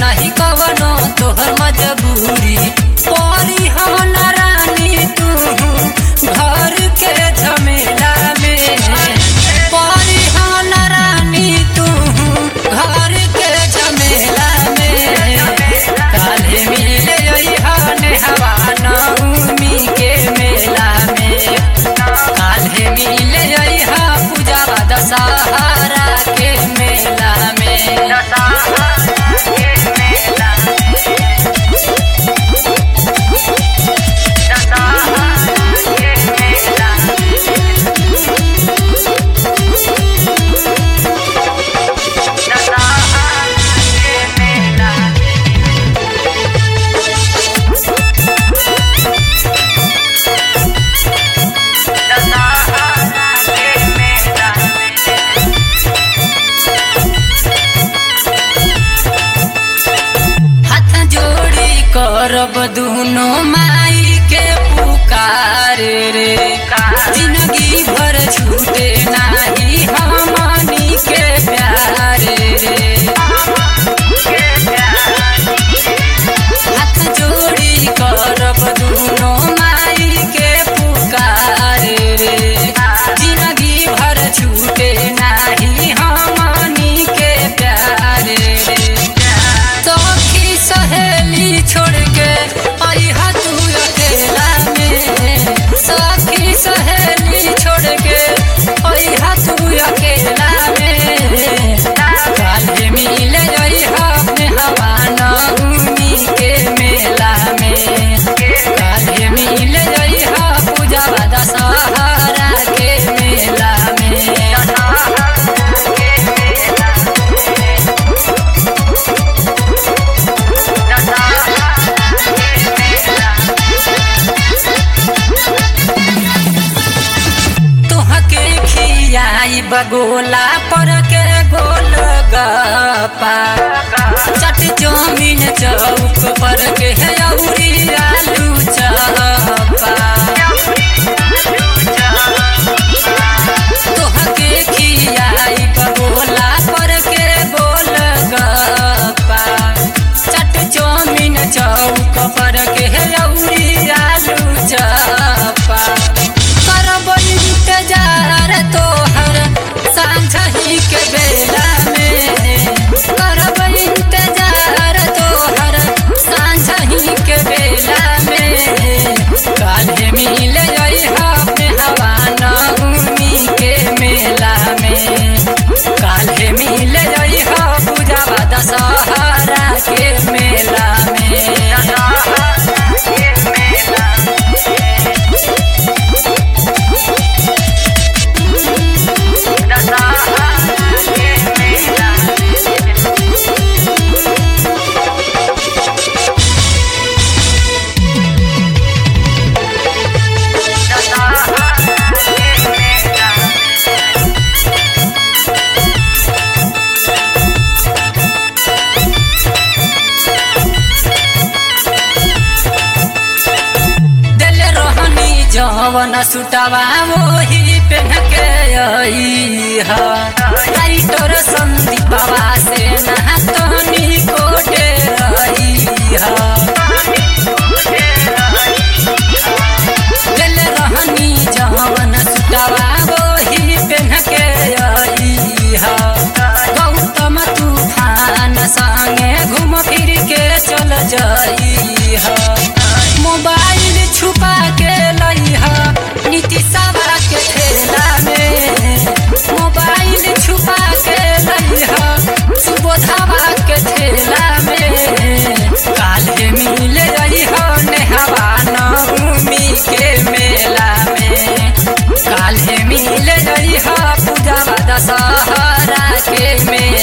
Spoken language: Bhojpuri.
नहीं कवनो तोहर मजबूरी परी हो न रानी तू घर के झमेला में परी हो न रानी तू घर के झमेला में काले मिले हने हवा नवमी के मेला में काले मिले हा पूजा दशहरा के मेला में हाथ जोड़ी करब दुनो माई के पुकार रे जिंदगी भर छूटे नाही हमनी के प्यार रे हाथ जोड़ी करब दुनो माई के पुकार रे जिंदगी भर छूटे नाही हमनी के प्यार रे सखी सहेली छोड़ के अइहा तू अकेला में सखी सहेली छोड़ के अइहा तू अकेला में काले मिले अइहा अपने हवा नवमी के मेला में काले मिले अइहा पूजा दशहरा के मेला तुहके खियाई बगोला पर के गोल गपा चट चौमिन चौक पर के अउरी आलू चपा तुहके खियाई बगोला पर के गोल गपा चट चौमिन चौक पर के अउरी आलू चपा करब इंतजार तोहर सांझही के बेला में करब इंतजार तोहर सांझही के बेला में काले मिले अपने हवा नवमी के मेला में काले मिले पूजा दशहरा के मेला में दिल रोहनी जवन सुटवा मोही पेन के आई हा राइटर संदीपवा से ना तोहनी कोटे आई हा दिल रोहनी जवन सुटवा मोही पेन के आई हा गौतम तूफान संगे घूम फिर के चल जाई हा मोबाइल छुपा के लइहा नीतीशवा के ठेला में मोबाइल छुपा के लइहा सुबोधवा के ठेला में काले मिले अइहा नेहवा नवमी के मेला में काले मिले अइहा पूजा दशहरा के मेला